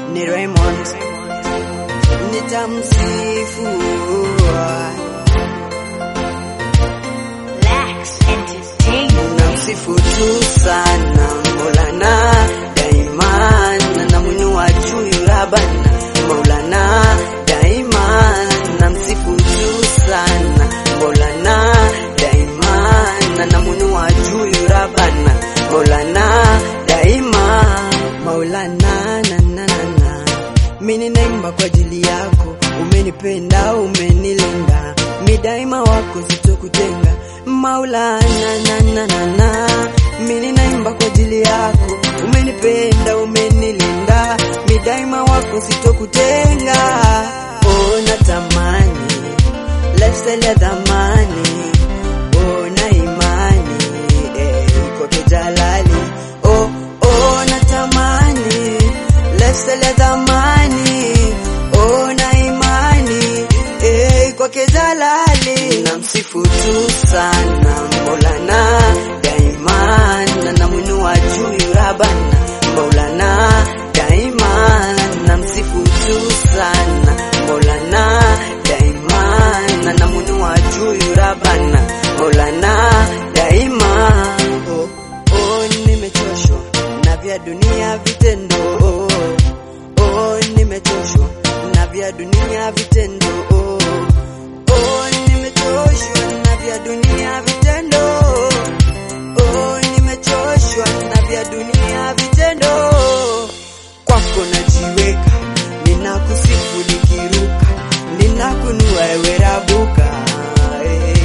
ni Raymond, nitamsifu Lax Entertainment. namsifu tu sana Maulana daima na namwinua juu Rabana Maulana daima namsifu tu sana Maulana daima na namwinua juu Rabana Maulana daima Maulana na na na na mimi naimba kwa ajili yako, umenipenda umenilinda, mi daima wako sitokutenga. Maulana na na na na, mimi naimba kwa ajili yako, umenipenda umenilinda, mi daima wako sitokutenga. Oh, natamani lese la dhamani, oh, na imani eh, kwake Jalali, oh, oh, natamani lese la dhamani, oh, na imani eh, kwake Jalali, namsifu tu sana Maulana daima, na namwinua juu Rabana Maulana daima, namsifu tu sana Maulana daima, na namwinua juu Rabana Maulana daima. Oh, oh, nimechoshwa na vya dunia vitendo oh, oh, nimechoshwa na vya dunia vitendo oh, oh, nimechoshwa na vya dunia vitendo oh, nimechoshwa na vya dunia vitendo kwako najiweka, ninakusifu nikiruka, ninakunua ewe Rabuka eh,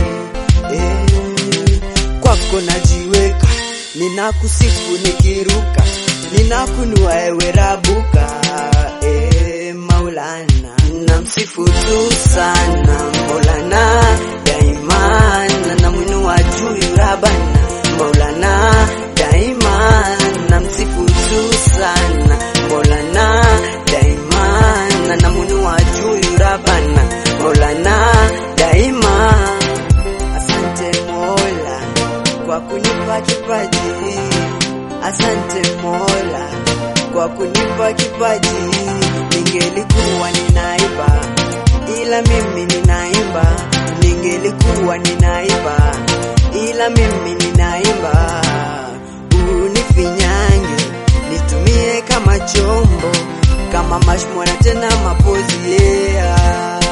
eh. Kwako najiweka, ninakusifu nikiruka, ninakunua ewe Rabuka eh, Maulana, namsifu tu sana Maulana daima, na namwinua juu Rabana Maulana daima, namsifu tu sana Maulana daima, na namwinua juu Rabana Maulana daima. Asante Mola kwa kunipa kipaji, asante Mola kwa kunipa kipaji. Ningelikuwa ninaimba, ila mimi ninaimba. Ningelikuwa ninaimba, ila mimi ninaimba. Unifinyange, nitumie kama chombo, kama mashmwana tena mapozi yeah.